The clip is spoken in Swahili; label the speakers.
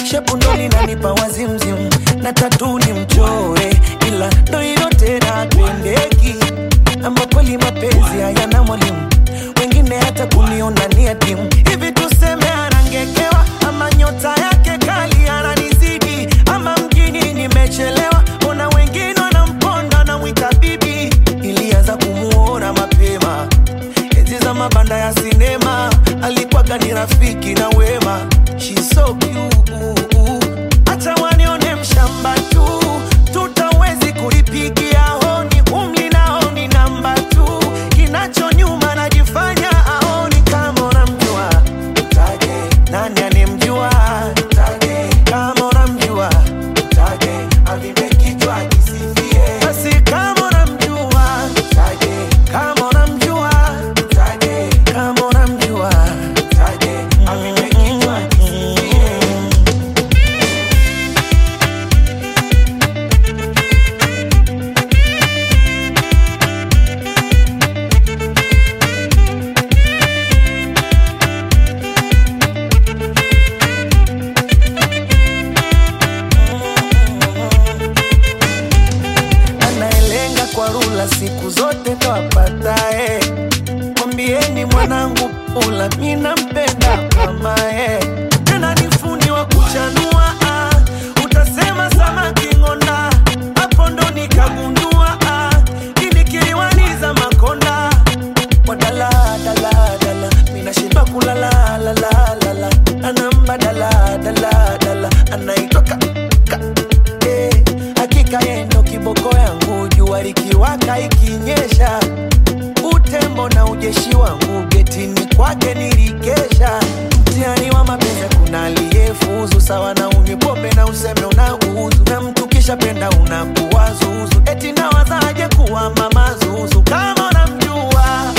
Speaker 1: shepu ndo linanipa wazimzimu na tatu ni mchoe ila ndo hilo tena pendeki ama kweli mapenzi hayana mwalimu wengine hata kuniona ni adimu hivi tuseme anangekewa ama nyota yake kali ananizidi ama mjini nimechelewa ona wengine wanamponda namwita bibi ilianza kumuona mapema enzi za mabanda ya sinema alikuwaga ni rafiki na wema She's so cute. Acha wanione mshamba tu tutawezi kuipigia honi umli naoni namba tu kinacho nyuma najifanya aoni kama unamjua taje nani anemjua taje kama unamjua taje avipe kichwa kisifie basi kama unamjua taje kama unamjua taje kama unamjua taje avipe kichwa kisifie anayelenga kwa rula siku zote ndo apatae. Mwambieni mwanangu pula, mi nampenda kamae, tena ni fundi wa kuchanua ah. Utasema samaki ng'onda, hapo ndo nikagundua ah. Ini kiliwaniza makonda kwa dala dala dala, mina shiba kulala la la la la, anamba dala dala dala, anaitwa ka, ka eh, hakika yeye ndo kiboko yangu, jua likiwaka ikinyesha, utembo na ujeshi wangu getini kwake nilikesha. Mtihani wa mapenzi kuna aliyefuzu sawa na unywe pombe na useme unauzu, na mtu kisha penda unakuwa zuzu, eti nawazaje kuwa mama zuzu kama unamjua